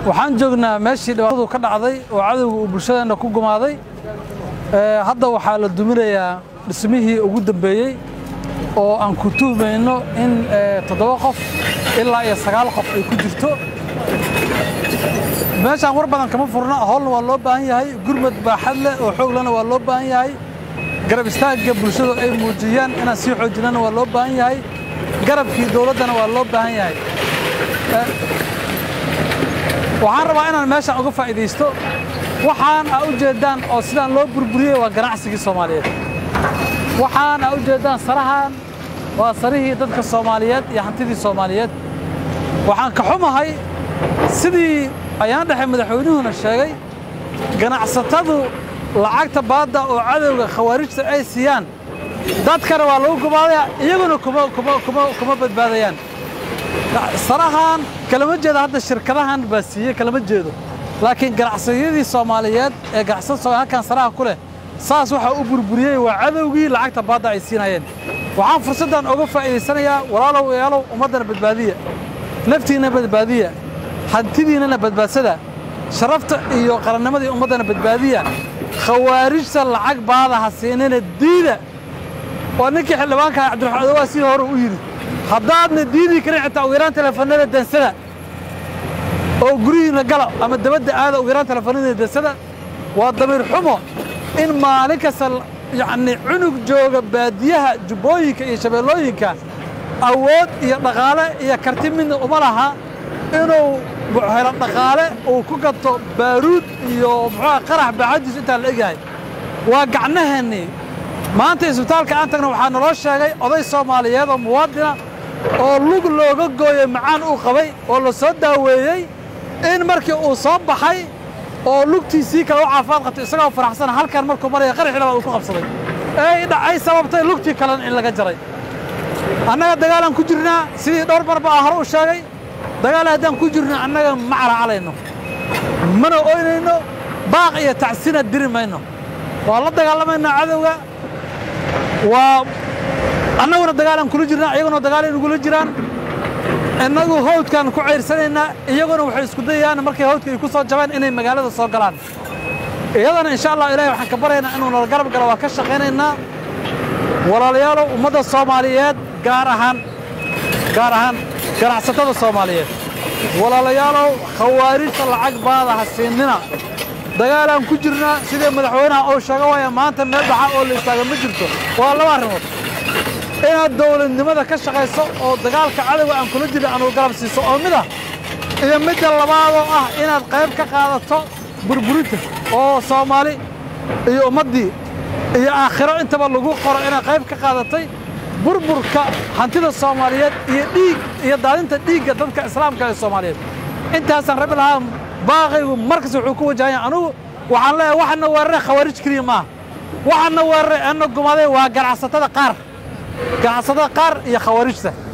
waxaan joognaa meeshii dhibaatadu ka dhacday oo cadowga uu bulshadeenna ku gumaaday hadda waxaa la duminayaa dhismihii ugu dambeeyey oo aan ku tuhmayno in toddoba qof ilaa iyo sagaal qof ay ku jirto meeshaan war badan kama furna howlna waa loo baahan yahay gurmad baaxad leh oo xooglana waa loo baahan yahay garab istaagga bulshadu ay muujiyaan inaan sii xoojinana waa loo baahan yahay garabkii dowladdana waa loo baahan yahay waxaan rabaa inaan meeshaan uga faa'iidaysto waxaan aa u jeeddaan oo sidaan loo burburiyey waa ganacsigii soomaaliyeed waxaan aa u jeeddaan sarahan waa sarihii dadka soomaaliyeed iyo hantidii soomaaliyeed waxaan ka xumahay sidii ayaan dhexe madaxweynuhuna sheegay ganacsatadu lacagta baadda oo cadowga khawaarijta ay siiyaan dadkana waa lagu gumaadaya iyaguna kuma badbaadayaan sarahan kalama jeedo hadda shirkadahan baa siiyey kalama jeedo laakiin ganacsiyadii soomaaliyeed ee ganacsada halkan saraha ku leh saas waxaa u burburiyey waa cadowgii lacagta baadda ay siinayeen waxaan fursaddan oga faa'iidaysanayaa walaalow ealow ummaddana badbaadiya naftiinna badbaadiya hantidiinnana badbaadsada sharafta iyo qarannimadii ummaddana badbaadiya khawaarijta lacag baada ha siinina diida waa ninkii xildhibaanka cabdiraxmaan adowaa sii hore u yidhi haddaadna diidii karin xitaa ugu yaraan teleefanada dansada oo guryihiinna gala ama dabadda aada ugu yaraan teleefanada dansada waa damiir xumo in maalin kasta yacnii cunug jooga baadiyaha jubbooyinka iyo shabeellooyinka awood iyo dhaqaale iyo karti midna uma laha inuu helo dhaqaale uu ku gato baaruud iyo muxuuha qarax baaxadiisu intaa la egyahay waa gacnaheennii maanta isbitaalka aan tagna waxaa naloo sheegay oday soomaaliyeed oo muwaadina oo lug looga gooyey macaan uu qabay oo la soo daaweeyey in markii uu soo baxay oo lugtiisii kale u caafimaad qabtay isagoo faraxsan halkan markuu maraya qaraxii labaad uu ku qabsaday ee dhacay sababtay lugtii kalena in laga jaray annaga dagaalaan ku jirnaa sidii dhowr mar baa hore u sheegay dagaal haddaan ku jirno annaga ma calaacalayno mana oynayno baaq iyo tacsina diri mayno waa la dagaalamaynaa cadowga waa annaguna dagaalaan kula jirnaa iyaguna dagaal inagula jiraan innagu hawdkaan ku cayrsanaynaa iyaguna waxay isku dayayaan markay hawdka ay ku soo jabeen inay magaalada soo galaan iyadana insha allah ilahay waxaan ka baryaynaa inuu nala garab galo waa ka shaqaynaynaa walaalayaalow ummadda soomaaliyeed gaar ahaan gaar ahaan ganacsatada soomaaliyeed walaalayaalow khawaarijta lacag baada ha siinina dagaalaan ku jirnaa sidii madaxweynaha uu sheega waaya maanta meel dhaxa oo la istaaga ma jirto waa laba arrimood inaad dawladnimada ka shaqayso oo dagaalka cadowga aan kula jirna aanu garab siiso oo mid ah iyo midda labaadoo ah inaad qayb ka qaadato burburinta oo soomaali iyo ummaddii iyo aakhiro intaba lagu qoro inaad qayb ka qaadatay burburka hantida soomaaliyeed iyo dhiig iyo daadinta dhiigga dadka islaamka ee soomaaliyeed intaasaan rabi lahaa baaqaygu markasta wuxuu ku wajahan yahay anugu waxaan leeyahay waxaana weeraray khawaarij keliya maaha waxaana weeraray ana gumaaday waa ganacsatada qaar ganacsatada qaar iyo khawaarijta